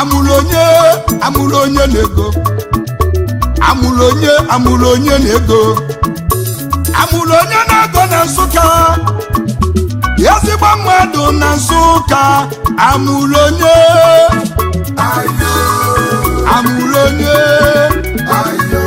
amụrụ onye amụrụ onye na-ego amụrụ onye amụrụ onye na-ego amụrụ onye na-ego na nsụka ezigbo mmadụ na nsụka amụrụ onye ayo amụrụ onye ayo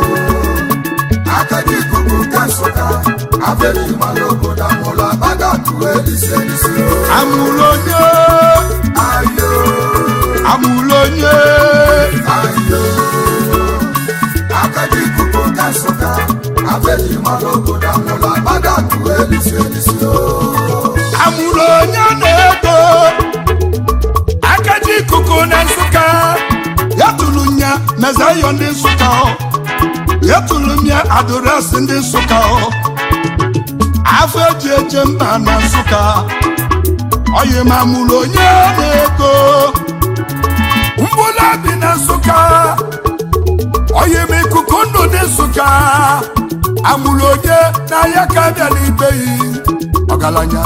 akadi ikuku nke nsụka abịaghị mara obodo amụla baga tụọ elisi elisi amụrụ onye ayo amụrụ onye ayo akadi ikuku nke nsụka abịaghị mara obodo amụla baga tụọ elisi elisi amụrụ onye na-ego akaji ikuku na nsụka ya tụrụ nya mezayo ndị nsụka ọ. ya tụrụ m ya adụresị ndị nsụka ọ. afọ eji eje mba na nsụka oyi ma amụrụ onye na-ego mgbụla bi na nsụka oyi ma ikuku ndụ dị nsụka amụrụ onye n'ahịa ka bịara ibeghị ọgaranya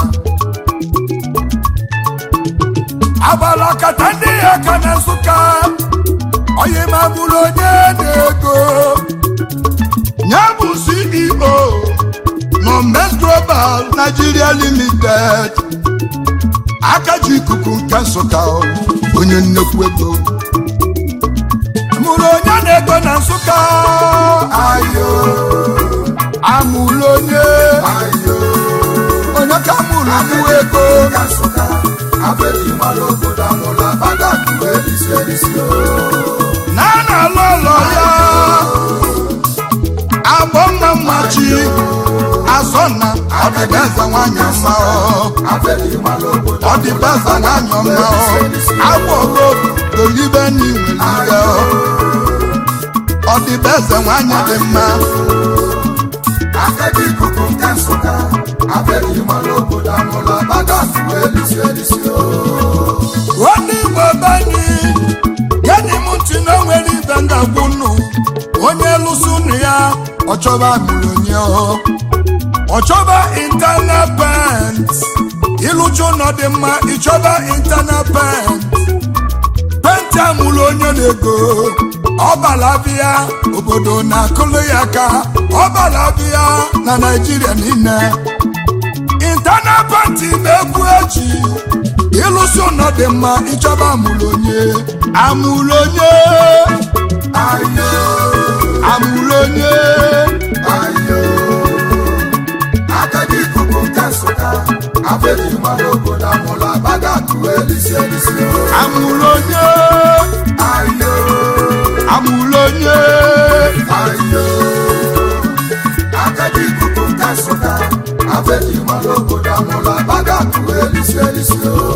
agbala kata ndị ya ka na nsụka onye ma bụrụ onye na-ego ya bụ ceo nọ mes global nigeria limited aka ji ikuku nke nsụka onye nnekwu ego mụrụ onye na-ego na nsụka ayo amụrụ onye ayo onye ka mụrụ nnukwu ego ka nsụka abịaghị mara obodo amụla baga tụọ elisi elisi na a na-alụ ụlọ ya agbọ mma mmachi azọna ọdịbeza nwanyị mma ọ. abịaghị mara obodo ọdịbeza nwanyị mma ọ. agbọgo dolibe n'iwelibe ọdịbeze nwanyị dị mma akadi ikuku nke nsụka abịaghị mara obodo amụla baga tụọ elisi elisi onye igbo bani gedi m ntị na o nwere ibe ngagwu nụ onye lụsị ụnụ ya ọchọba milonye ọchọba internal pent ịlụcha ụlọ dị mma ịchọba internal pent penti amụrụ onye na-ego ọbalabịa obodo na-akụlụ ya aka ọbalabịa na naijiria niile internal penti na-egwu echi ịlụsị ụlọ dị mma ịchọba amụrụ onye amụrụ onye ayo amụrụ onye ayo akadi ikuku nke nsụka abịaghị mara obodo amụla baga tụọ elisi elisi amụrụ onye ayo amụrụ onye ayo akadi ikuku nke nsụka abịaghị mara obodo amụla baga tụọ elisi elisi